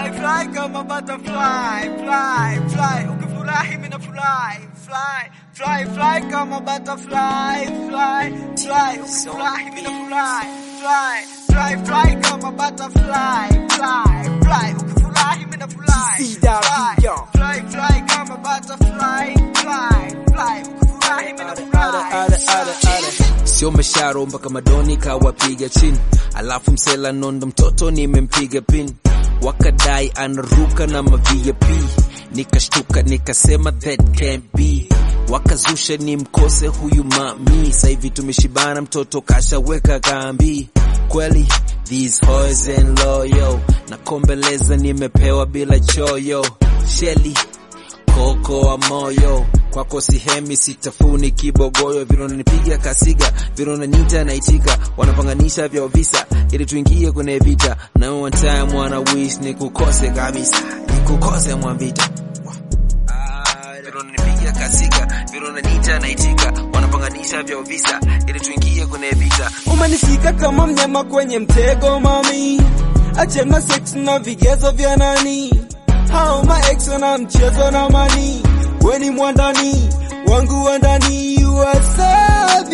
fly fly kama butterfly fly fly ukifurahi mimi nafurahi fly fly fly kama butterfly fly fly ukifurahi mimi nafurahi fly fly fly kama butterfly fly fly ukifurahi mimi nafurahi fly fly fly kama butterfly fly fly ukifurahi mimi nafurahi sio mesharo mpaka madoni kawapiga chini alafu msela nondo mtoto nimempiga pin wakadai anaruka na mavip nikashtuka nikasema that can't be wakazusha ni mkose huyu mami sahivi tumeshibana mtoto kashaweka kambi kweli these hoes and loyo na kombeleza nimepewa bila choyo sheli koko wa moyo kwako sihemi sitafuni kibogoyo vinonanipiga kasiga vinonanita naitika wanapanganisha vya visa ili tuingie kwenye vita na one time wana wish nikukose kabisa nikukose mwambita vinonanipiga kasiga vinonanita naitika wanapanganisha vya visa ili tuingie kwenye vita umenishika kama mnyama kwenye mtego mami achana sex na vigezo vya nani hao maex na mchezo na mani weni mwandani wangu wa ndani you are so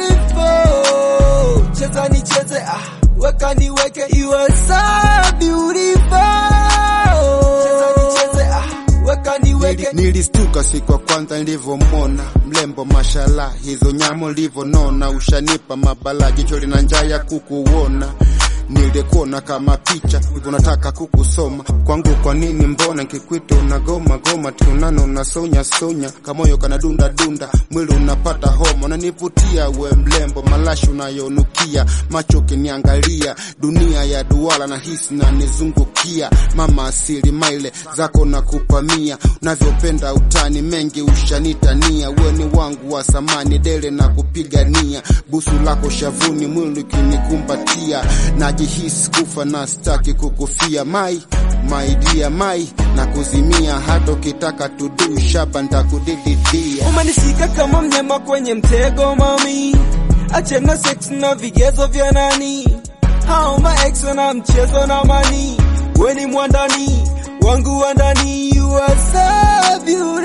beautiful cheza nicheze ah weka niweke you are so beautiful cheza nicheze ah weka niweke Nili- Nilistuka siku ya kwanza nilivyomwona mlembo, mashala hizo nyamo livyonona, ushanipa mabala, jicho lina njaa ya kukuona nilikuona kama picha hivyo nataka kukusoma kwangu kwa nini mbona nkikwita unagoma goma tunano unasonya sonya kamoyo kana dunda dunda mwili unapata homa unanivutia we mlembo malashi unayonukia macho ukiniangalia dunia ya duara na hisi na nizungukia mama asili maile zako na kupamia unavyopenda utani mengi ushanitania weni wangu wa samani dele na kupigania busu lako shavuni mwili ukinikumbatia najihisi kufa na staki kukufia mai my dear mai na kuzimia hata ukitaka tudu shaba ntakudididia umenishika kama mnyama kwenye mtego mami achana sex na vigezo vya nani hao maex na mchezo na mani weni mwandani wangu wa ndani you are so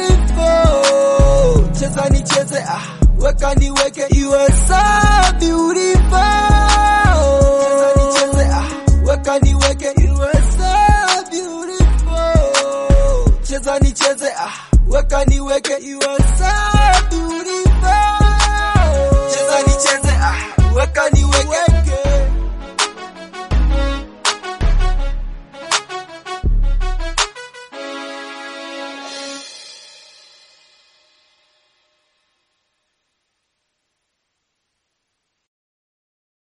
beautiful cheza nicheze ah weka niweke you are so beautiful cheza nicheze ah weka niweke you are so beautiful cheza nicheze ah weka niweke you are so beautiful cheza nicheze